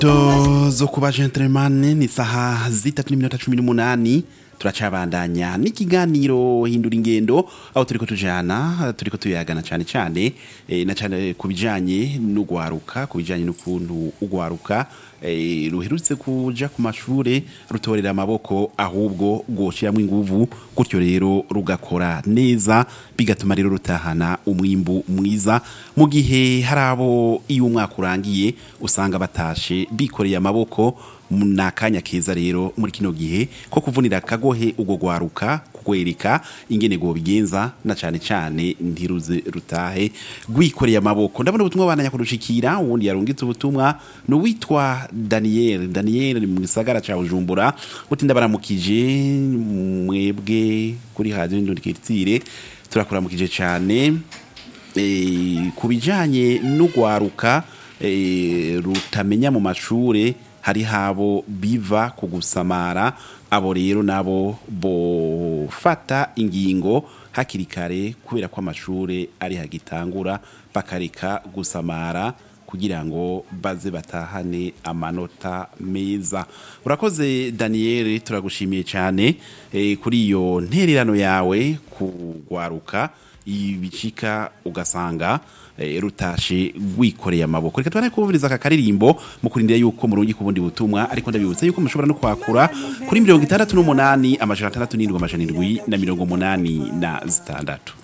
to zo kuba gentleman ni saha zitatu n'iminota cumi n'umunani turacabandanya n'ikiganiro hindura ingendo aho turiko tujana turiko tuyagana cane cane eh, na cane ku bijanye n'ugwaruka ku bijanye n'ukuntu ugwaruka eh, ruherutse kuja ku mashure rutorera amaboko ahubwo rwoshiramwo inguvu gutyo rero rugakora neza bigatuma rero rutahana umwimbu mwiza mu gihe hari abo iyo umwaka urangiye usanga batashe bikoreye amaboko ni akanya keza rero muri kino gihe ko kuvunira akagohe ubwo gwaruka kugwereka ingene go bigenza na cane cane ntiruze rutahe rwikoreye amaboko ndabona ubutumwa bandanya kurushikira uwundi yarungitse ubutumwa ni uwitwa Daniel Daniel ni mu gisagara ca Bujumbura uti ndabaramukije mwebwe kuri radio Indundikirtire turakuramukije cane e, ku bijanye n'ugwaruka e, rutamenya mu mashure hari habo biva ku gusamara abo rero nabo bofata ingingo hakiri kare kubera ko amashure ari hagitangura bakareka gusamara kugira ngo baze batahane amanota meza urakoze Daniel turagushimiye cyane eh, kuri iyo ntererano yawe kugwaruka ibicika ugasanga eh, rutashe rwikoreye amaboko reka tubane kubumviriza aka karirimbo mu kurindira yuko murungi ku bundi butumwa ariko ndabibutsa yuko mushobora no kwakura kuri mirongo itandatu n'umunani amajana atandatu n'indwi amajana indwi na mirongo umunani na zitandatu